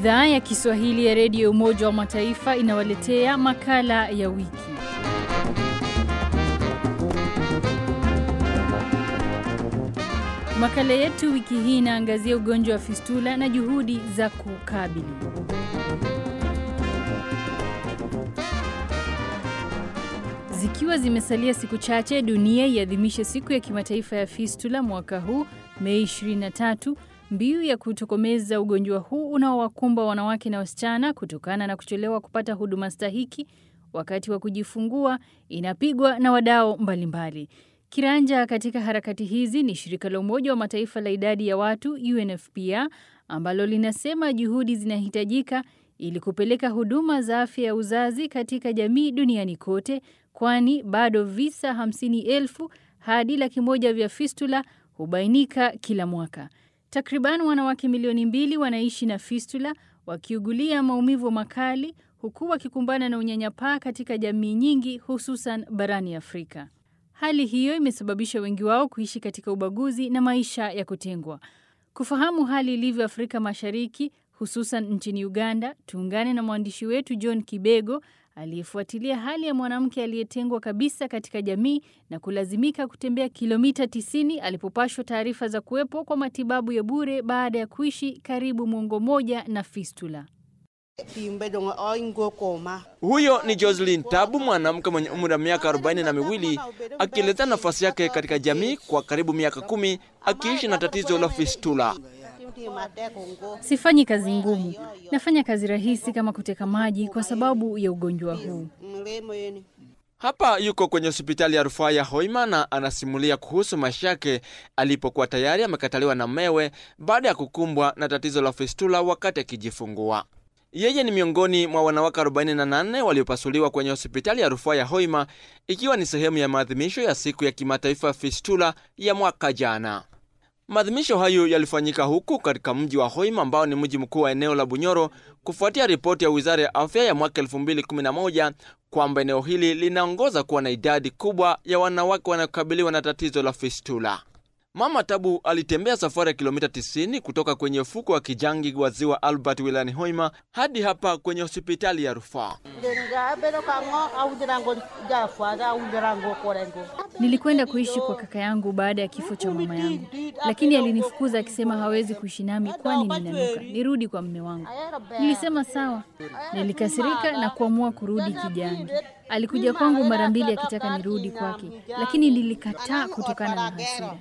Idhaa ya Kiswahili ya redio Umoja wa Mataifa inawaletea makala ya wiki. Makala yetu wiki hii inaangazia ugonjwa wa fistula na juhudi za kukabili. Zikiwa zimesalia siku chache dunia iadhimishe siku ya kimataifa ya fistula mwaka huu Mei 23, mbiu ya kutokomeza ugonjwa huu unaowakumba wanawake na wasichana kutokana na kuchelewa kupata huduma stahiki wakati wa kujifungua inapigwa na wadau mbalimbali. Kiranja katika harakati hizi ni shirika la Umoja wa Mataifa la idadi ya watu UNFPA ambalo linasema juhudi zinahitajika ili kupeleka huduma za afya ya uzazi katika jamii duniani kote, kwani bado visa hamsini elfu hadi laki moja vya fistula hubainika kila mwaka. Takriban wanawake milioni mbili wanaishi na fistula wakiugulia maumivu makali, huku wakikumbana na unyanyapaa katika jamii nyingi, hususan barani Afrika. Hali hiyo imesababisha wengi wao kuishi katika ubaguzi na maisha ya kutengwa. Kufahamu hali ilivyo Afrika Mashariki, hususan nchini Uganda, tuungane na mwandishi wetu John Kibego aliyefuatilia hali ya mwanamke aliyetengwa kabisa katika jamii na kulazimika kutembea kilomita 90 alipopashwa taarifa za kuwepo kwa matibabu ya bure baada ya kuishi karibu mwongo mmoja na fistula. Huyo ni Jocelyn Tabu, mwanamke mwenye umri wa miaka arobaini na miwili akielezea nafasi yake katika jamii kwa karibu miaka kumi akiishi na tatizo la fistula. Sifanyi kazi ngumu, nafanya kazi rahisi kama kuteka maji kwa sababu ya ugonjwa huu. Hapa yuko kwenye hospitali ya rufaa ya Hoima na anasimulia kuhusu maisha yake alipokuwa tayari amekataliwa na mewe baada ya kukumbwa na tatizo la fistula wakati akijifungua. Yeye ni miongoni mwa wanawake 48 waliopasuliwa kwenye hospitali ya rufaa ya Hoima ikiwa ni sehemu ya maadhimisho ya siku ya kimataifa ya fistula ya mwaka jana. Maadhimisho hayo yalifanyika huku katika mji wa Hoima ambao ni mji mkuu wa eneo la Bunyoro kufuatia ripoti ya Wizara ya Afya ya mwaka 2011 kwamba eneo hili linaongoza kuwa na idadi kubwa ya wanawake wanaokabiliwa na tatizo la fistula. Mama Tabu alitembea safari ya kilomita 90 kutoka kwenye ufuko wa Kijangi wa ziwa Albert wilayani Hoima hadi hapa kwenye hospitali ya rufaa. Nilikwenda kuishi kwa kaka yangu baada ya kifo cha mama yangu, lakini alinifukuza akisema hawezi kuishi nami kwani ninanuka, nirudi kwa mme wangu. Nilisema sawa. Nilikasirika na kuamua kurudi Kijangi. Alikuja kwangu mara mbili akitaka nirudi kwake, lakini nilikataa kutokana na hasira.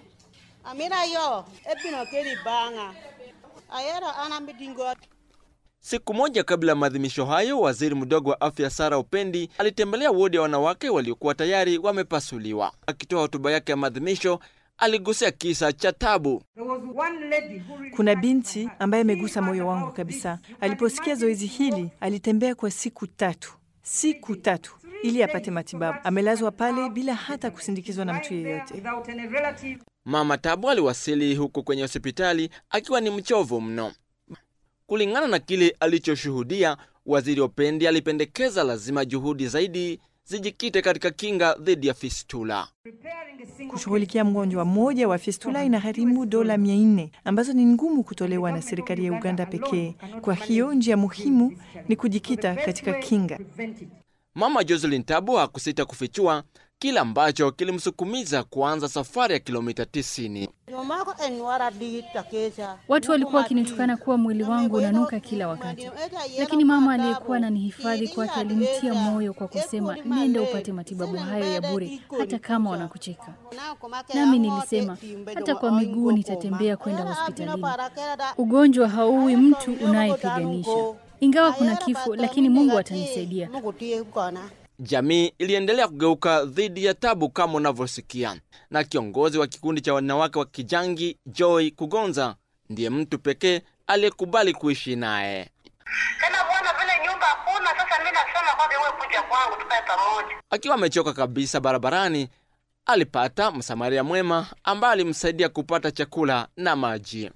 Siku moja kabla ya maadhimisho hayo, waziri mdogo wa afya Sara Upendi alitembelea wodi ya wanawake waliokuwa tayari wamepasuliwa. Akitoa hotuba yake ya maadhimisho, aligusia kisa cha Tabu. Kuna binti ambaye amegusa moyo wangu kabisa. Aliposikia zoezi hili, alitembea kwa siku tatu, siku tatu ili apate matibabu. Amelazwa pale bila hata kusindikizwa na mtu yeyote. Mama Tabu aliwasili huku kwenye hospitali akiwa ni mchovu mno. Kulingana na kile alichoshuhudia, waziri Opendi alipendekeza lazima juhudi zaidi zijikite katika kinga dhidi ya fistula. Kushughulikia mgonjwa mmoja wa fistula inagharimu dola mia nne ambazo ni ngumu kutolewa na serikali ya Uganda pekee. Kwa hiyo njia muhimu ni kujikita katika kinga. Mama Jocelyn Tabu hakusita kufichua kile ambacho kilimsukumiza kuanza safari ya kilomita 90. Watu walikuwa wakinitukana kuwa mwili wangu unanuka kila wakati, lakini mama aliyekuwa ananihifadhi kwake alinitia moyo kwa kusema, nenda upate matibabu hayo ya bure, hata kama wanakucheka. Nami nilisema hata kwa miguu nitatembea kwenda hospitalini. Ugonjwa hauui mtu unayepiganisha, ingawa kuna kifo, lakini Mungu atanisaidia. Jamii iliendelea kugeuka dhidi ya Tabu kama unavyosikia, na kiongozi wa kikundi cha wanawake wa Kijangi Joy Kugonza ndiye mtu pekee aliyekubali kuishi naye. Tena bwana, vile nyumba hakuna, sasa mimi nasema kwamba wewe kuja kwangu tukae pamoja. Akiwa amechoka kabisa barabarani, alipata msamaria mwema ambaye alimsaidia kupata chakula na maji.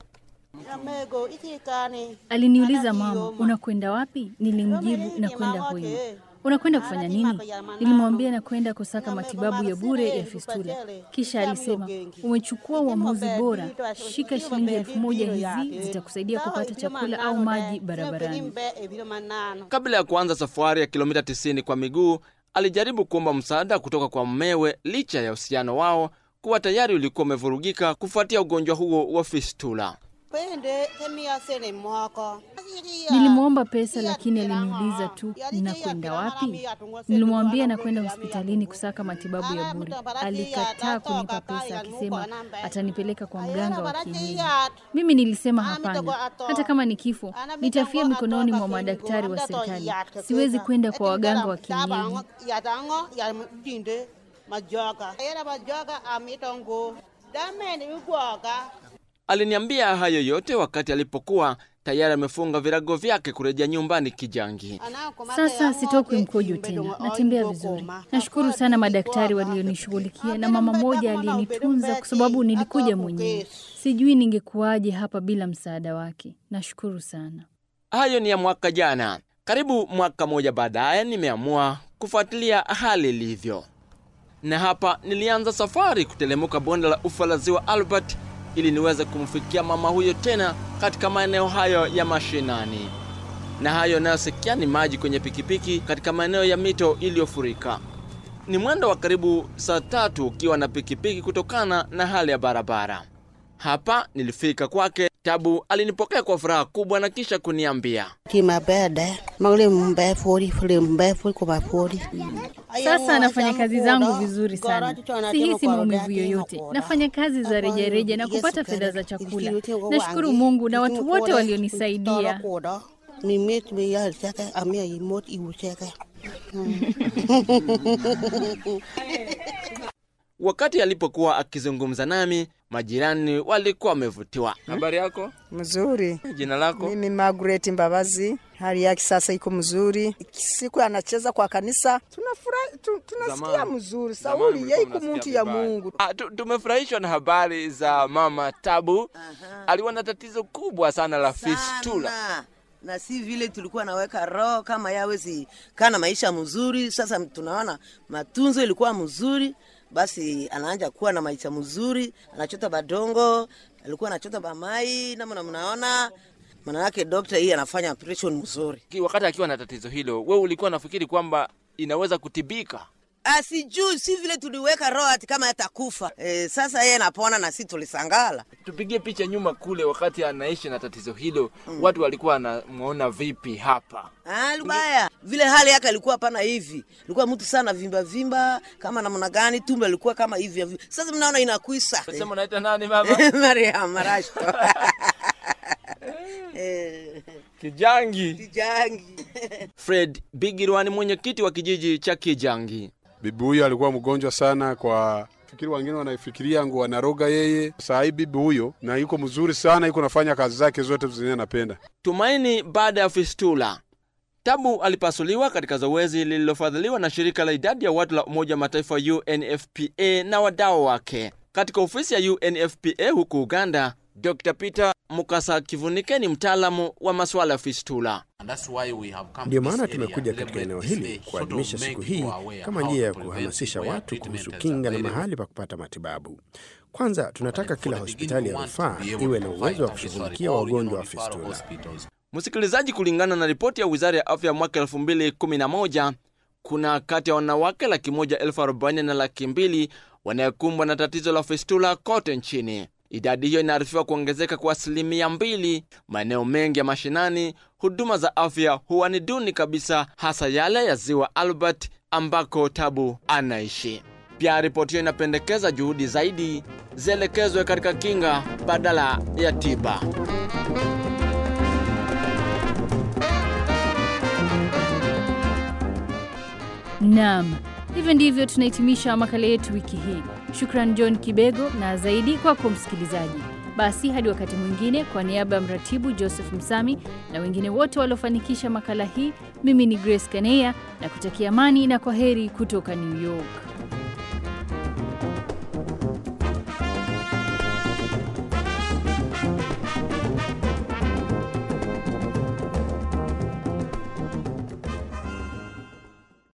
Aliniuliza, mama, unakwenda wapi? Nilimjibu na kwenda Hoima. unakwenda kufanya nini? Nilimwambia nakwenda kusaka matibabu ya bure ya fistula. Kisha alisema, umechukua uamuzi bora, shika shilingi elfu moja hizi zitakusaidia kupata chakula au maji barabarani. Kabla ya kuanza safari ya kilomita 90 kwa miguu, alijaribu kuomba msaada kutoka kwa mmewe, licha ya uhusiano wao kuwa tayari ulikuwa umevurugika kufuatia ugonjwa huo wa fistula. Nilimwomba pesa lakini aliniuliza tu ninakwenda wapi. Nilimwambia nakwenda hospitalini kusaka matibabu ya bure. Alikataa kunipa pesa akisema atanipeleka kwa mganga wa kienyeji. Mimi nilisema hapana, hata kama ni kifo nitafia mikononi mwa madaktari wa serikali. Siwezi kwenda kwa waganga wa kienyeji. Aliniambia hayo yote wakati alipokuwa tayari amefunga virago vyake kurejea nyumbani Kijangi. Sasa sitokwi mkojo tena, natembea vizuri. Nashukuru sana madaktari walionishughulikia na mama moja aliyenitunza, kwa sababu nilikuja mwenyewe. Sijui ningekuwaje hapa bila msaada wake. Nashukuru sana. Hayo ni ya mwaka jana. Karibu mwaka moja baadaye, nimeamua kufuatilia hali ilivyo, na hapa nilianza safari kutelemuka bonde la ufa la ziwa Albert ili niweze kumfikia mama huyo tena katika maeneo hayo ya mashinani. Na hayo yanayosikia ni maji kwenye pikipiki katika maeneo ya mito iliyofurika. Ni mwendo wa karibu saa tatu ukiwa na pikipiki kutokana na hali ya barabara. Hapa nilifika kwake. Tabu alinipokea kwa furaha kubwa na kisha kuniambia, Sasa nafanya kazi zangu vizuri sana, sihisi maumivu yoyote. Nafanya kazi za rejareja na kupata fedha za chakula. Nashukuru Mungu na watu wote walionisaidia. wakati alipokuwa akizungumza nami, majirani walikuwa wamevutiwa. Habari yako? Mzuri. Jina lako? Mimi Margaret Mbabazi, hali yake sasa iko mzuri. Siku anacheza kwa kanisa tunafurahi, tu, tunasikia Zamani. mzuri. Zamani Sauli mlikuwa yeye iko mnasikia mtu ya vibaya. Mungu. Ah, tu- tumefurahishwa na habari za mama Tabu. Alikuwa na tatizo kubwa sana la fistula. sana na si vile tulikuwa naweka roho kama yawezi kana maisha mzuri. Sasa tunaona matunzo ilikuwa mzuri, basi anaanja kuwa na maisha mzuri, anachota badongo, alikuwa anachota bamai namna mnaona maana yake dokta hii anafanya operation mzuri. Ki- Wakati akiwa na tatizo hilo, wewe ulikuwa nafikiri kwamba inaweza kutibika? Asijui si vile tuliweka roho ati kama yatakufa. E, sasa yeye anapona na si tulisangala. Tupigie picha nyuma kule, wakati anaishi na tatizo hilo, watu walikuwa wanamwona vipi hapa? Ah, Lubaya vile hali yake alikuwa pana hivi, alikuwa mtu sana vimba vimba kama namna gani, tumbo alikuwa kama hivi hivi. Sasa mnaona inakuisa Sema unaita nani mama? Maria Marashto Eh, Kijangi. Kijangi Fred Bigirwa ni mwenyekiti wa kijiji cha Kijangi. Bibi huyo alikuwa mgonjwa sana, kwa fikiri wengine wanaifikiria ngo wanaroga yeye. Saa hii bibi huyo na yuko mzuri sana, yuko nafanya kazi zake zote zenye anapenda. Tumaini baada ya fistula. Tabu alipasuliwa katika zoezi lililofadhiliwa na shirika la idadi ya watu la Umoja wa Mataifa UNFPA na wadau wake. Katika ofisi ya UNFPA huku Uganda, Dr. Peter Mukasa Kivunike ni mtaalamu wa masuala ya fistula. Ndiyo maana tumekuja katika eneo hili kuadhimisha siku hii kama njia ya kuhamasisha watu kuhusu kinga na mahali pa kupata matibabu. Kwanza, tunataka kila hospitali ya rufaa iwe na uwezo wa kushughulikia wagonjwa wa fistula. Msikilizaji, kulingana na ripoti ya wizara ya afya mwaka 2011 kuna kati ya wanawake laki moja elfu arobaini na laki mbili wanayokumbwa na tatizo la fistula kote nchini. Idadi hiyo inaarifiwa kuongezeka kwa asilimia mbili. Maeneo mengi ya mashinani, huduma za afya huwa ni duni kabisa, hasa yale ya ziwa Albert ambako Tabu anaishi. Pia ripoti hiyo inapendekeza juhudi zaidi zielekezwe katika kinga badala ya tiba. Naam, hivyo ndivyo tunahitimisha makala yetu wiki hii. Shukran John Kibego na zaidi kwako msikilizaji. Basi hadi wakati mwingine, kwa niaba ya mratibu Joseph Msami na wengine wote waliofanikisha makala hii, mimi ni Grace Kaneya na kutakia amani na kwa heri kutoka New York.